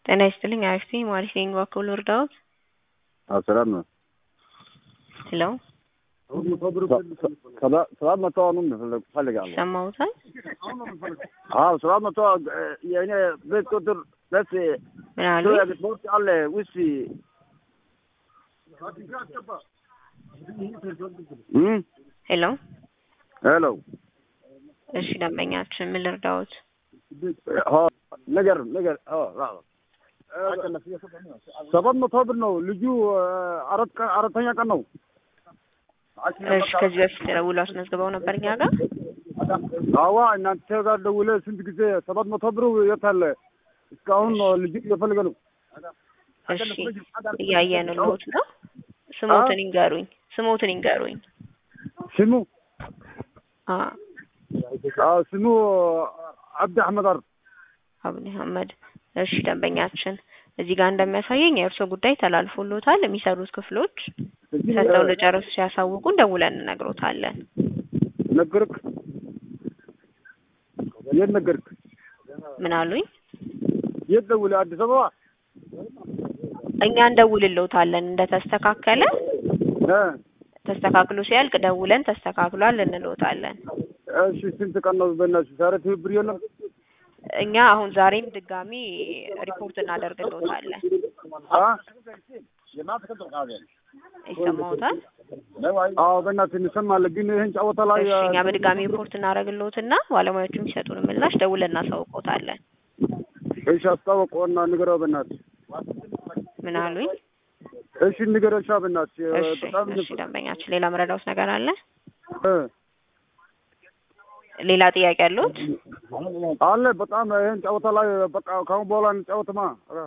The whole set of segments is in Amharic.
ጤና ይስጥልኝ አክስቴ ማሪስ ነኝ በኩል እርዳዎት? አዎ ሰላም ነው። ሄሎ ሰባት መቶ አሁንም እፈልጋለሁ። ሰማሁታል። አዎ ሰባት መቶ የእኔ ቤት ቁጥር ደስ ምን አሉ? ስፖርት አለ ውስጥ እም ሄሎ ሄሎ እሺ ደንበኛችን ምን ልርዳዎት? ሆ ነገር ነገር ኦ አዎ ሰባት መቶ ብር ነው ልጁ አራት ቀን አራተኛ ቀን ነው። እሺ ከዚህ በፊት ደውሎ አስመዝግበው ነበር እኛ ጋር? አዋ እናንተ ጋር ደውለ ስንት ጊዜ ሰባት መቶ ብሩ የት አለ? እስካሁን ልጁ እየፈለገ ነው። እሺ እያየንልዎት ነው። ስሞትን ይንገሩኝ። ስሞትን ይንገሩኝ። ስሙ አ አዎ ስሙ አብዲ አህመድ አር አብዲ አህመድ። እሺ ደንበኛችን እዚህ ጋር እንደሚያሳየኝ የእርሶ ጉዳይ ተላልፎሎታል። የሚሰሩት ክፍሎች ሰጥተው እንደጨረሱ ሲያሳውቁን ደውለን እንነግሮታለን። ነገርክ የት ነገርክ? ምን አሉኝ? የት ደውለ? አዲስ አበባ እኛ እንደውልልዎታለን እንደተስተካከለ እ ተስተካክሎ ሲያልቅ ደውለን ተስተካክሏል እንልዎታለን። እሺ ስንት ቀን ነው በእናትሽ? ዛሬ ትብብር የለም? እኛ አሁን ዛሬም ድጋሚ ሪፖርት እናደርግልዎታለን። አ ይሰማዎታል? አዎ በእናትህ እንሰማለን፣ ግን ይህን ጨዋታ ላይ እሺ እኛ በድጋሚ ሪፖርት እናደርግልዎትና ባለሙያዎቹ የሚሰጡን ምላሽ ደውለን እናሳውቅዎታለን። እሺ አስታወቀውና ንገረው በእናትህ። ምን አሉኝ? እሺ ንገረው እሺ በእናትህ። እሺ በጣም እሺ ደንበኛችን ሌላ መረዳዎት ነገር አለ? እ ሌላ ጥያቄ አለዎት? አለ በጣም ይህን ጨዋታ ላይ በቃ ካሁን በኋላ እንጫወትማ። ኧረ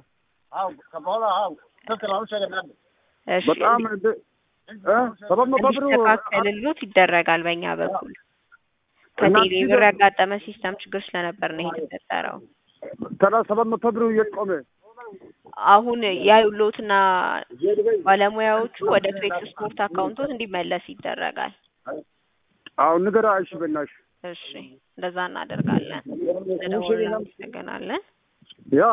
እሺ በጣም እንደ እ ሰባት መቶ ብሩ እንዲስተካከልልዎት ይደረጋል በእኛ በኩል። ከቴሌ ብር ያጋጠመ ሲስተም ችግር ስለነበር ነው ይሄ የተፈጠረው። ተራ ሰባት መቶ ብሩ የት ቆመ? አሁን ያዩልዎትና ባለሙያዎቹ ወደ ፍሌክስ ስፖርት አካውንቶት እንዲመለስ ይደረጋል። አዎ ንገራ እሺ በእናትሽ። እሺ እንደዛ እናደርጋለን። ስለደወሉ እናመሰግናለን። ያ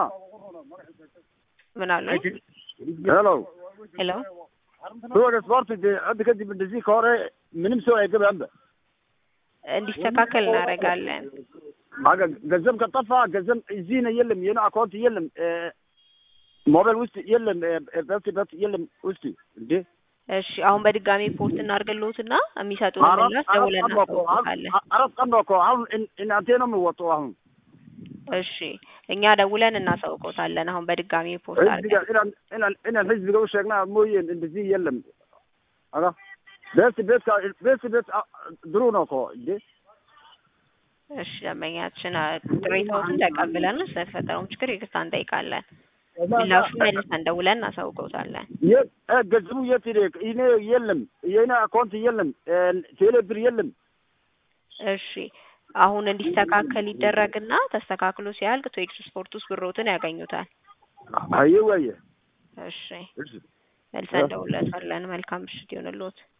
ምን አሉ? ሄሎ ሄሎ ወደ ስፖርት አንድ ከዚህ እንደዚህ ከሆነ ምንም ሰው አይገባም። እንዲስተካከል እናደርጋለን። አገ ገንዘብ ከጠፋ ገንዘብ እዚህ ነው የለም፣ የኔ አካውንት የለም፣ ሞባይል ውስጥ የለም፣ በት በት የለም ውስጥ እንዴ እሺ አሁን በድጋሚ ፖርት እናድርግልዎትና የሚሰጡን ምላሽ ደውለን እናሳውቅዎታለን። አራት ቀን ነው እኮ አሁን እናንተ ነው የምወጣው አሁን እሺ እኛ ደውለን እናሳውቅዎታለን። አሁን በድጋሚ ፖርት ህዝብ አድርገን ጋር ኢናን ኢናን ኢናን ህዝብ ጋር ሸግና ሞዬን እንደዚህ የለም አራ ቤት ቤት ቤት ቤት ድሮ ነው እኮ እንዴ እሺ ደንበኛችን ቅሬታዎችን ተቀብለን ስለተፈጠረውም ችግር ይቅርታ እንጠይቃለን። ምላሹን መልሰን ደውለን እናሳውቅዎታለን። የት ገንዘቡ የት ሄደ? እኔ የለም የኔ አካውንት የለም ቴሌ ብር የለም። እሺ አሁን እንዲስተካከል ይደረግና ተስተካክሎ ሲያልቅ ቶኤክስ ስፖርት ውስጥ ብሮትን ያገኙታል። አየ ወየ እሺ መልሰን ደውለታለን። መልካም ምሽት ይሁንልዎት።